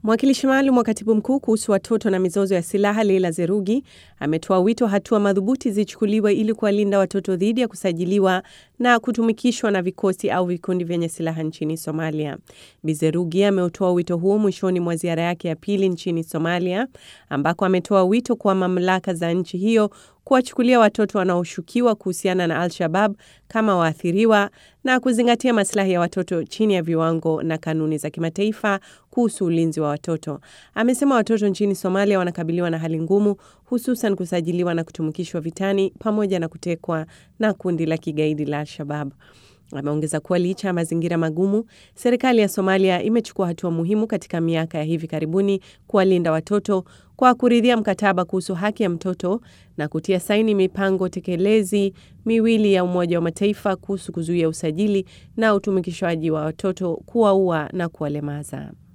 Mwakilishi maalum wa katibu mkuu kuhusu watoto na mizozo ya silaha Leila Zerugi ametoa wito hatua madhubuti zichukuliwe ili kuwalinda watoto dhidi ya kusajiliwa na kutumikishwa na vikosi au vikundi vyenye silaha nchini Somalia. Bi Zerugi ameutoa wito huo mwishoni mwa ziara yake ya pili nchini Somalia, ambako ametoa wito kwa mamlaka za nchi hiyo kuwachukulia watoto wanaoshukiwa kuhusiana na Al-Shabab kama waathiriwa na kuzingatia maslahi ya watoto chini ya viwango na kanuni za kimataifa kuhusu ulinzi wa watoto. Amesema watoto nchini Somalia wanakabiliwa na hali ngumu, hususan kusajiliwa na kutumikishwa vitani pamoja na kutekwa na kundi la kigaidi la Al-Shabab. Ameongeza kuwa licha ya mazingira magumu, serikali ya Somalia imechukua hatua muhimu katika miaka ya hivi karibuni kuwalinda watoto kwa kuridhia mkataba kuhusu haki ya mtoto na kutia saini mipango tekelezi miwili ya Umoja wa Mataifa kuhusu kuzuia usajili na utumikishwaji wa watoto, kuwaua na kuwalemaza.